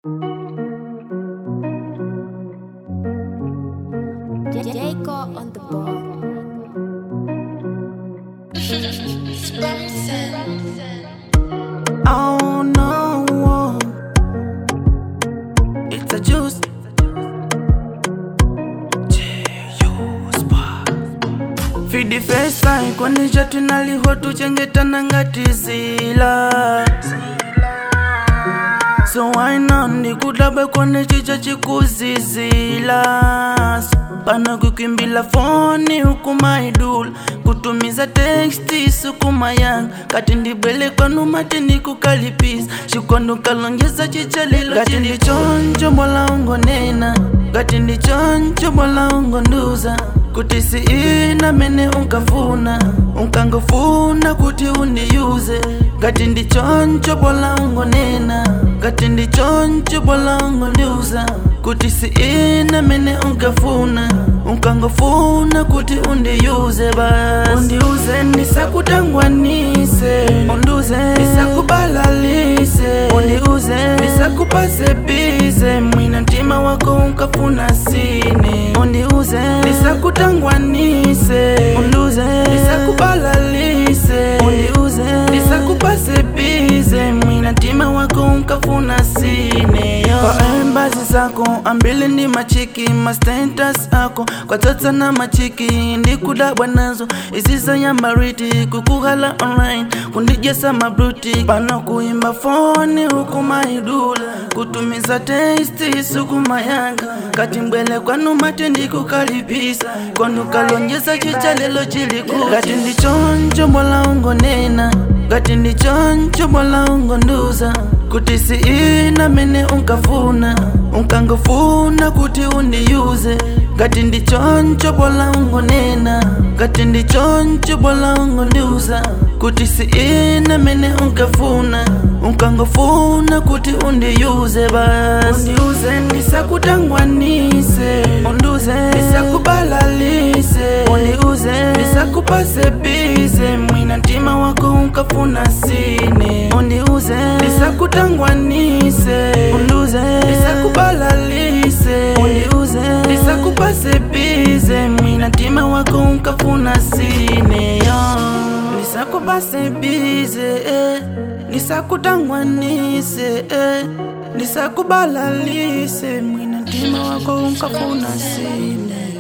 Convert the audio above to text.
Jacob on the ball. Oh no, it's a juice. For the first time kwanisha tinaliho tuchengetana ngati zila so why not ndikudabwe kone chicha chikuzizila pana kukimbila foni huku maidula kutumiza teksti sukuma yanga kati ndibwele kwanu mati ndikukalipisa chikondo kalongeza chicha lilo kati ndichoncho bola ungonena kati ndichoncho bola ungonduza kuti si ina mene unkafuna unkangofuna kuti undiyuze ngati ndichoncho bola ungonena ngati ndichoncho bola ungondiuza kuti si ina mene unkafuna unkangofuna kuti undiyuze basi undiuze ndisakutangwanise unduze ndisakubalalise undiuze ndisakupase bize mwina mtima wako unkafuna sine undiuze ndisakutangwanise unduze ndisakubalalise undiuze ndisakupase bize mwina mtima wako unkafuna sine yo. kwa embazi zako ambili ndi machiki mastentas ako kwa tsotsa na machiki ndikudabwa nazo iziza nyambariti kukuhala online kundijesa mabruti pano kuimba foni huku maidula kutumiza testi sukuma yanga kati mbwele kwanu mati ndikukalipisa kwanu kalonjesa chicha lelo chilikula kati ndichoncho bola ungonena kati ndichoncho bola ungonduza kuti si ina mene unkafuna unkangofuna kuti undiyuze ngati ndichoncho bola ungonena ngati ndichoncho bola ungondiuza kuti si ina mene unkafuna unkangofuna kuti undiyuze basi undiuze ndisakutangwanise unduze ndisakubalalise undiuze ndisakupase bize mwina mtima wako unkafuna sine undiuze ndisakutangwanise unduze ndisakubalalise undiuze ndisakupase bize mwina mtima wako unkafuna sine yo ndisakupase bize eh. ndisakutangwanise eh. ndisakubalalise mwina mtima wako unkafuna sine